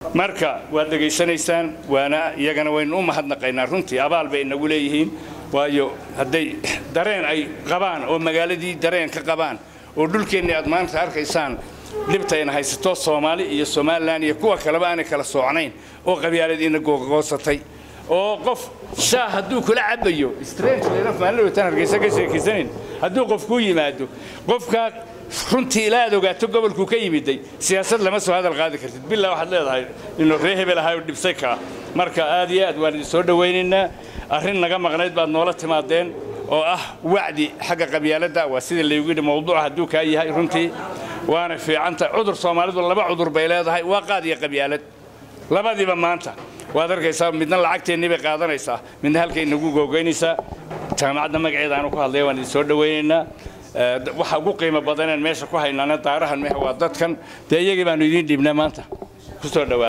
marka waad dhegaysanaysaan waana iyagana waynu u mahadnaqaynaa runtii abaal bay inagu leeyihiin waayo hadday dareen ay qabaan oo magaaladii dareen ka qabaan oo dhulkeennii aad maanta arkaysaan dhibtayna haysato soomaali iyo somalilan iyo kuwa kaleba aanay kala soocnayn oo qabyaaladiina googoosatay oo qof shaah hadduu kula cabayo strangemaalin hargeysa ka sheekaysanin hadduu qof kuu yimaado qofkaa runtii ilaa aad ogaato gobolkuu ka yimiday siyaasad lama soo hadal qaadi kartid bilaa waxaad leedahay inuu ree hebel ahay oo dhibsay kaa marka aad iyo aad waan idin soo dhowaynaynaa arrin naga maqnayd baad noola timaadeen oo ah wacdi xagga qabyaaladda waa sida laygu yidhi mawduuca hadduu kaa yahay runtii waana fiicanta cudur soomaalidu laba cudur bay leedahay waa qaad iyo qabyaalad labadiiba maanta waad arkaysaa midna lacagteennii bay qaadanaysaa midna halkay nagu googoynaysaa jaamacadda magaceeda aanu ku hadlaya waan idin soo dhowaynaynaa waxa ugu qiimo badaneen meesha ku haynaana daarahan mehe waa dadkan dee iyagii baanu idiin dhiibnaa maanta kusoo dhawaa